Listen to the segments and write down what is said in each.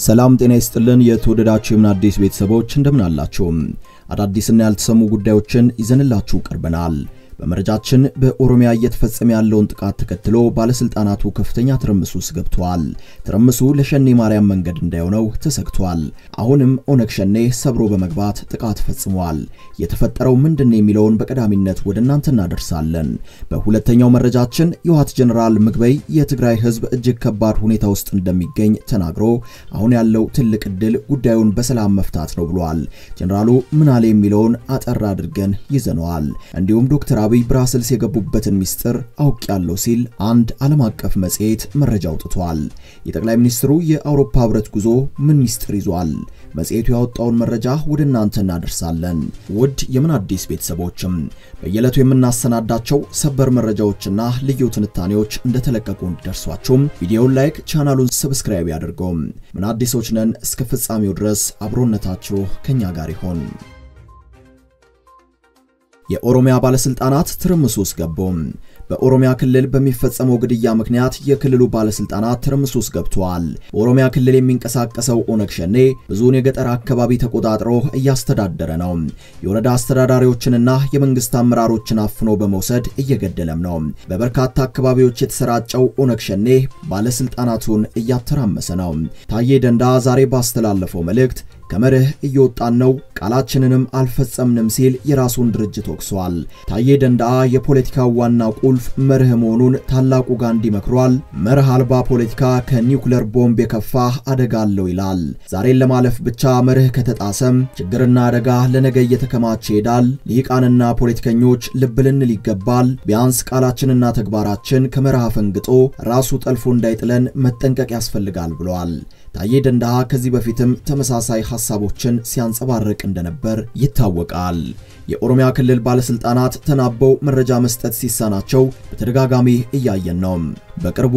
ሰላም ጤና ይስጥልን። የተወደዳችሁ የምን አዲስ ቤተሰቦች እንደምን አላችሁ? አዳዲስና ያልተሰሙ ጉዳዮችን ይዘንላችሁ ቀርበናል። በመረጃችን በኦሮሚያ እየተፈጸመ ያለውን ጥቃት ተከትሎ ባለስልጣናቱ ከፍተኛ ትርምስ ውስጥ ገብተዋል። ትርምሱ ለሸኔ ማርያም መንገድ እንዳይሆነው ተሰግቷል። አሁንም ኦነግ ሸኔ ሰብሮ በመግባት ጥቃት ፈጽሟል። የተፈጠረው ምንድን ነው የሚለውን በቀዳሚነት ወደ እናንተ እናደርሳለን። በሁለተኛው መረጃችን የህወሓት ጀኔራል ምግበይ የትግራይ ህዝብ እጅግ ከባድ ሁኔታ ውስጥ እንደሚገኝ ተናግሮ አሁን ያለው ትልቅ ዕድል ጉዳዩን በሰላም መፍታት ነው ብሏል። ጀኔራሉ ምን አለ የሚለውን አጠር አድርገን ይዘነዋል። እንዲሁም ዶክተር አብይ ብራስልስ የገቡበትን ሚስጥር አውቅ ያለው ሲል አንድ ዓለም አቀፍ መጽሔት መረጃ አውጥቷል። የጠቅላይ ሚኒስትሩ የአውሮፓ ህብረት ጉዞ ምን ሚስጥር ይዟል? መጽሔቱ ያወጣውን መረጃ ወደ እናንተ እናደርሳለን። ውድ የምን አዲስ ቤተሰቦችም በየዕለቱ የምናሰናዳቸው ሰበር መረጃዎችና ልዩ ትንታኔዎች እንደተለቀቁ እንዲደርሷችሁም ቪዲዮውን ላይክ፣ ቻናሉን ሰብስክራይብ ያድርገው። ምን አዲሶች ነን። እስከ ፍጻሜው ድረስ አብሮነታችሁ ከኛ ጋር ይሆን። የኦሮሚያ ባለስልጣናት ትርምስ ውስጥ ገቡ። በኦሮሚያ ክልል በሚፈጸመው ግድያ ምክንያት የክልሉ ባለስልጣናት ትርምስ ውስጥ ገብተዋል። በኦሮሚያ ክልል የሚንቀሳቀሰው ኦነግ ሸኔ ብዙውን የገጠር አካባቢ ተቆጣጥሮ እያስተዳደረ ነው። የወረዳ አስተዳዳሪዎችንና የመንግስት አመራሮችን አፍኖ በመውሰድ እየገደለም ነው። በበርካታ አካባቢዎች የተሰራጨው ኦነግ ሸኔ ባለስልጣናቱን እያተራመሰ ነው። ታዬ ደንዳ ዛሬ ባስተላለፈው መልእክት ከመርህ እየወጣን ነው፣ ቃላችንንም አልፈጸምንም ሲል የራሱን ድርጅት ወቅሷል። ታዬ ደንዳአ የፖለቲካው ዋና ቁልፍ መርህ መሆኑን ታላቁ ጋንዲ መክሯል። መርህ አልባ ፖለቲካ ከኒውክለር ቦምብ የከፋ አደጋ አለው ይላል። ዛሬን ለማለፍ ብቻ መርህ ከተጣሰም ችግርና አደጋ ለነገ እየተከማቸ ይሄዳል። ልሂቃንና ፖለቲከኞች ልብ ልንል ይገባል። ቢያንስ ቃላችንና ተግባራችን ከመርህ አፈንግጦ ራሱ ጠልፎ እንዳይጥለን መጠንቀቅ ያስፈልጋል ብለዋል። ታዬ ደንዳአ ከዚህ በፊትም ተመሳሳይ ሐሳቦችን ሲያንጸባርቅ እንደነበር ይታወቃል። የኦሮሚያ ክልል ባለስልጣናት ተናበው መረጃ መስጠት ሲሳናቸው በተደጋጋሚ እያየን ነው። በቅርቡ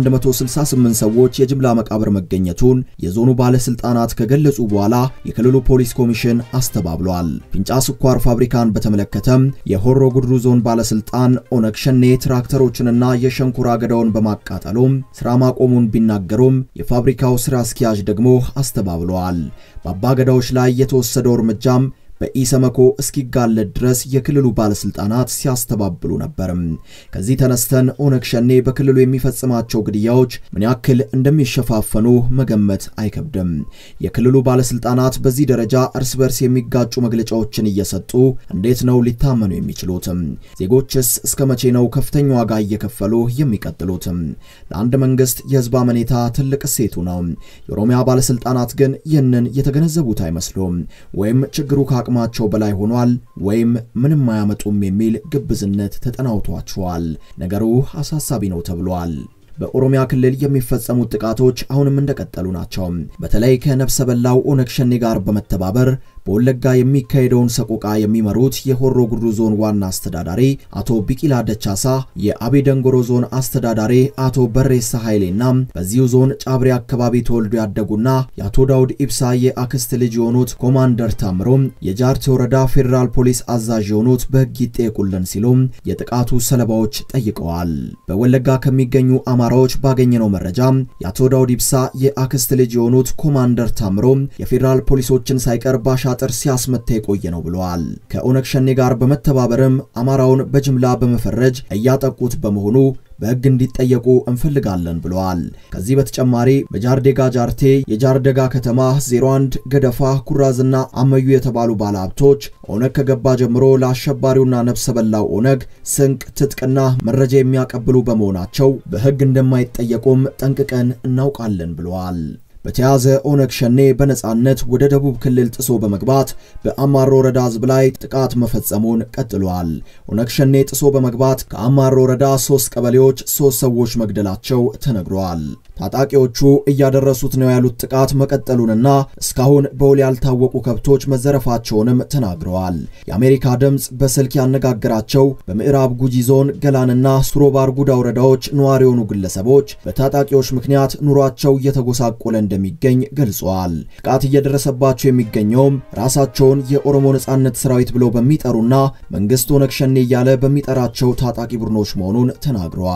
የ168 ሰዎች የጅምላ መቃብር መገኘቱን የዞኑ ባለስልጣናት ከገለጹ በኋላ የክልሉ ፖሊስ ኮሚሽን አስተባብሏል። ፊንጫ ስኳር ፋብሪካን በተመለከተም የሆሮ ጉድሩ ዞን ባለስልጣን ኦነግ ሸኔ ትራክተሮችንና የሸንኮራ አገዳውን በማቃጠሉም ስራ ማቆሙን ቢናገሩም የፋብሪካው ስራ አስኪያጅ ደግሞ አስተባብለዋል። በአባገዳዎች ላይ የተወሰደው እርምጃም በኢሰመኮ እስኪጋለጥ ድረስ የክልሉ ባለስልጣናት ሲያስተባብሉ ነበር። ከዚህ ተነስተን ኦነግ ሸኔ በክልሉ የሚፈጽማቸው ግድያዎች ምን ያክል እንደሚሸፋፈኑ መገመት አይከብድም። የክልሉ ባለስልጣናት በዚህ ደረጃ እርስ በርስ የሚጋጩ መግለጫዎችን እየሰጡ እንዴት ነው ሊታመኑ የሚችሉት? ዜጎችስ እስከ መቼ ነው ከፍተኛ ዋጋ እየከፈሉ የሚቀጥሉት? ለአንድ መንግስት የህዝብ አመኔታ ትልቅ እሴቱ ነው። የኦሮሚያ ባለስልጣናት ግን ይህንን የተገነዘቡት አይመስሉም። ወይም ችግሩ አቅማቸው በላይ ሆኗል ወይም ምንም አያመጡም የሚል ግብዝነት ተጠናውቷቸዋል። ነገሩ አሳሳቢ ነው ተብሏል። በኦሮሚያ ክልል የሚፈጸሙት ጥቃቶች አሁንም እንደቀጠሉ ናቸው። በተለይ ከነፍሰ በላው ኦነግ ሸኔ ጋር በመተባበር በወለጋ የሚካሄደውን ሰቆቃ የሚመሩት የሆሮ ጉድሩ ዞን ዋና አስተዳዳሪ አቶ ቢቂላ ደቻሳ፣ የአቤ ደንጎሮ ዞን አስተዳዳሪ አቶ በሬሳ ኃይሌና በዚሁ ዞን ጫብሬ አካባቢ ተወልዶ ያደጉና የአቶ ዳውድ ኢብሳ የአክስት ልጅ የሆኑት ኮማንደር ታምሮም የጃርቴ ወረዳ ፌዴራል ፖሊስ አዛዥ የሆኑት በሕግ ይጠየቁልን ሲሉም የጥቃቱ ሰለባዎች ጠይቀዋል። በወለጋ ከሚገኙ አማራዎች ባገኘነው መረጃ የአቶ ዳውድ ኢብሳ የአክስት ልጅ የሆኑት ኮማንደር ታምሮ የፌዴራል ፖሊሶችን ሳይቀር ባሻ ጥር ሲያስመታ የቆየ ነው ብለዋል። ከኦነግ ሸኔ ጋር በመተባበርም አማራውን በጅምላ በመፈረጅ እያጠቁት በመሆኑ በሕግ እንዲጠየቁ እንፈልጋለን ብለዋል። ከዚህ በተጨማሪ በጃርዴጋ ጃርቴ፣ የጃርደጋ ከተማ 01 ገደፋ፣ ኩራዝና አመዩ የተባሉ ባለሀብቶች ኦነግ ከገባ ጀምሮ ለአሸባሪውና ነፍሰ በላው ኦነግ ስንቅ፣ ትጥቅና መረጃ የሚያቀብሉ በመሆናቸው በሕግ እንደማይጠየቁም ጠንቅቀን እናውቃለን ብለዋል። በተያዘ ኦነግ ሸኔ በነጻነት ወደ ደቡብ ክልል ጥሶ በመግባት በአማሮ ወረዳ ህዝብ ላይ ጥቃት መፈጸሙን ቀጥሏል። ኦነግ ሸኔ ጥሶ በመግባት ከአማሮ ወረዳ ሶስት ቀበሌዎች ሶስት ሰዎች መግደላቸው ተነግሯል። ታጣቂዎቹ እያደረሱት ነው ያሉት ጥቃት መቀጠሉንና እስካሁን በውል ያልታወቁ ከብቶች መዘረፋቸውንም ተናግረዋል። የአሜሪካ ድምፅ በስልክ ያነጋገራቸው በምዕራብ ጉጂ ዞን ገላንና ሱሮባር ጉዳ ወረዳዎች ነዋሪ የሆኑ ግለሰቦች በታጣቂዎች ምክንያት ኑሯቸው እየተጎሳቆለ እንደሚገኝ ገልጸዋል። ጥቃት እየደረሰባቸው የሚገኘውም ራሳቸውን የኦሮሞ ነጻነት ሰራዊት ብለው በሚጠሩና መንግስት ኦነግ ሸኔ እያለ በሚጠራቸው ታጣቂ ቡድኖች መሆኑን ተናግረዋል።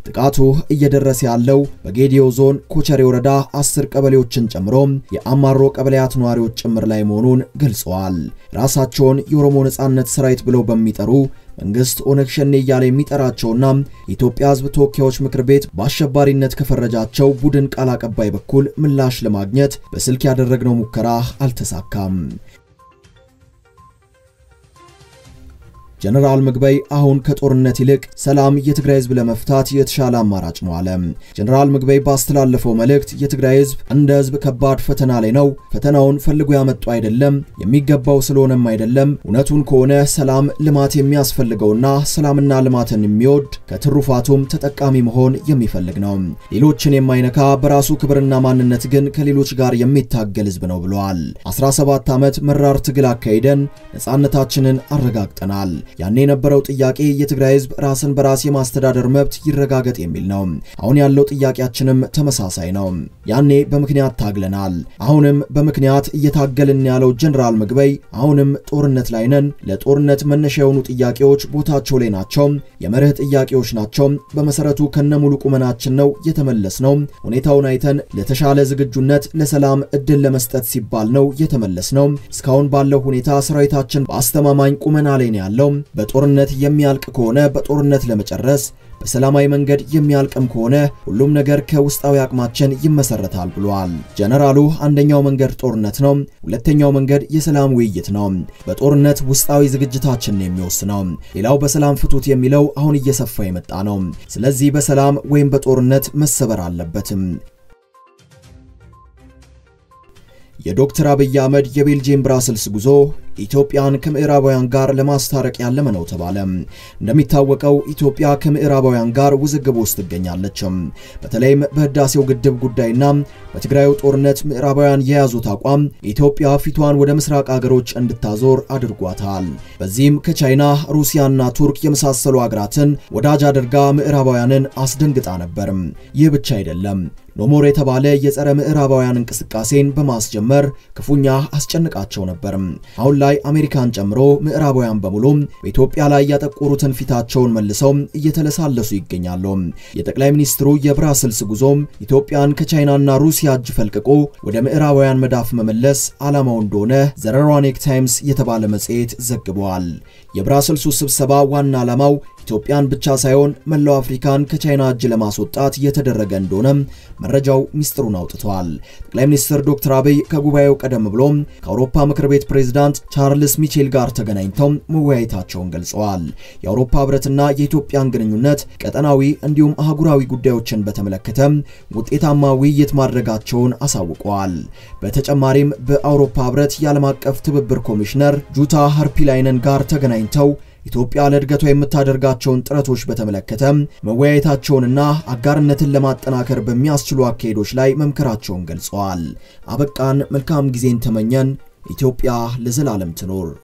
ጥቃቱ እየደረሰ ያለው በጌዲዮ ዞን ኮቸሬ ወረዳ አስር ቀበሌዎችን ጨምሮ የአማሮ ቀበሌያት ነዋሪዎች ጭምር ላይ መሆኑን ገልጸዋል። ራሳቸውን የኦሮሞ ነጻነት ሰራዊት ብለው በሚጠሩ መንግስት ኦነግ ሸኔ እያለ የሚጠራቸውና የኢትዮጵያ ሕዝብ ተወካዮች ምክር ቤት በአሸባሪነት ከፈረጃቸው ቡድን ቃል አቀባይ በኩል ምላሽ ለማግኘት በስልክ ያደረግነው ሙከራ አልተሳካም። ጀነራል ምግበይ አሁን ከጦርነት ይልቅ ሰላም የትግራይ ህዝብ ለመፍታት የተሻለ አማራጭ ነው አለ። ጀነራል ምግበይ ባስተላለፈው መልእክት የትግራይ ህዝብ እንደ ህዝብ ከባድ ፈተና ላይ ነው። ፈተናውን ፈልጎ ያመጡ አይደለም፣ የሚገባው ስለሆነም አይደለም። እውነቱን ከሆነ ሰላም፣ ልማት የሚያስፈልገውና ሰላምና ልማትን የሚወድ ከትሩፋቱም ተጠቃሚ መሆን የሚፈልግ ነው። ሌሎችን የማይነካ በራሱ ክብርና ማንነት ግን ከሌሎች ጋር የሚታገል ህዝብ ነው ብለዋል። 17 ዓመት መራር ትግል አካሂደን ነጻነታችንን አረጋግጠናል። ያኔ የነበረው ጥያቄ የትግራይ ህዝብ ራስን በራስ የማስተዳደር መብት ይረጋገጥ የሚል ነው። አሁን ያለው ጥያቄያችንም ተመሳሳይ ነው። ያኔ በምክንያት ታግለናል፣ አሁንም በምክንያት እየታገልን ያለው ጀነራል ምግበይ አሁንም ጦርነት ላይ ነን። ለጦርነት መነሻ የሆኑ ጥያቄዎች ቦታቸው ላይ ናቸው። የመርህ ጥያቄዎች ናቸው። በመሰረቱ ከነሙሉ ቁመናችን ነው የተመለስ ነው። ሁኔታውን አይተን ለተሻለ ዝግጁነት ለሰላም እድል ለመስጠት ሲባል ነው የተመለስ ነው። እስካሁን ባለው ሁኔታ ሰራዊታችን በአስተማማኝ ቁመና ላይ ነው ያለው። በጦርነት የሚያልቅ ከሆነ በጦርነት ለመጨረስ በሰላማዊ መንገድ የሚያልቅም ከሆነ ሁሉም ነገር ከውስጣዊ አቅማችን ይመሰረታል ብሏል ጀነራሉ። አንደኛው መንገድ ጦርነት ነው፣ ሁለተኛው መንገድ የሰላም ውይይት ነው። በጦርነት ውስጣዊ ዝግጅታችን የሚወስነው፣ ሌላው በሰላም ፍቱት የሚለው አሁን እየሰፋ የመጣ ነው። ስለዚህ በሰላም ወይም በጦርነት መሰበር አለበትም። የዶክተር አብይ አህመድ የቤልጂየም ብራስልስ ጉዞ ኢትዮጵያን ከምዕራባውያን ጋር ለማስታረቅ ያለመ ነው ተባለ። እንደሚታወቀው ኢትዮጵያ ከምዕራባውያን ጋር ውዝግብ ውስጥ ትገኛለች። በተለይም በህዳሴው ግድብ ጉዳይና በትግራዩ ጦርነት ምዕራባውያን የያዙት አቋም ኢትዮጵያ ፊቷን ወደ ምስራቅ አገሮች እንድታዞር አድርጓታል። በዚህም ከቻይና ሩሲያና ቱርክ የመሳሰሉ አገራትን ወዳጅ አድርጋ ምዕራባውያንን አስደንግጣ ነበር። ይህ ብቻ አይደለም። ኖሞር የተባለ የጸረ ምዕራባውያን እንቅስቃሴን በማስጀመር ክፉኛ አስጨንቃቸው ነበር። አሁን ላይ አሜሪካን ጨምሮ ምዕራባውያን በሙሉ በኢትዮጵያ ላይ ያጠቆሩትን ፊታቸውን መልሰው እየተለሳለሱ ይገኛሉ። የጠቅላይ ሚኒስትሩ የብራስልስ ጉዞም ኢትዮጵያን ከቻይናና ሩሲያ እጅ ፈልቅቆ ወደ ምዕራባውያን መዳፍ መመለስ ዓላማው እንደሆነ ዘ ሮዋኒክ ታይምስ የተባለ መጽሔት ዘግቧል። የብራስልሱ ስብሰባ ዋና ዓላማው ኢትዮጵያን ብቻ ሳይሆን መላው አፍሪካን ከቻይና እጅ ለማስወጣት እየተደረገ እንደሆነ መረጃው ሚስጥሩን አውጥቷል። ጠቅላይ ሚኒስትር ዶክተር አብይ ከጉባኤው ቀደም ብሎ ከአውሮፓ ምክር ቤት ፕሬዝዳንት ቻርልስ ሚቼል ጋር ተገናኝተው መወያየታቸውን ገልጸዋል። የአውሮፓ ሕብረትና የኢትዮጵያን ግንኙነት ቀጠናዊ እንዲሁም አህጉራዊ ጉዳዮችን በተመለከተ ውጤታማ ውይይት ማድረጋቸውን አሳውቀዋል። በተጨማሪም በአውሮፓ ሕብረት የዓለም አቀፍ ትብብር ኮሚሽነር ጁታ ሃርፒላይነን ጋር ተገናኝተው ኢትዮጵያ ለእድገቷ የምታደርጋቸውን ጥረቶች በተመለከተ መወያየታቸውንና አጋርነትን ለማጠናከር በሚያስችሉ አካሄዶች ላይ መምከራቸውን ገልጸዋል። አበቃን። መልካም ጊዜን ተመኘን። ኢትዮጵያ ለዘላለም ትኖር።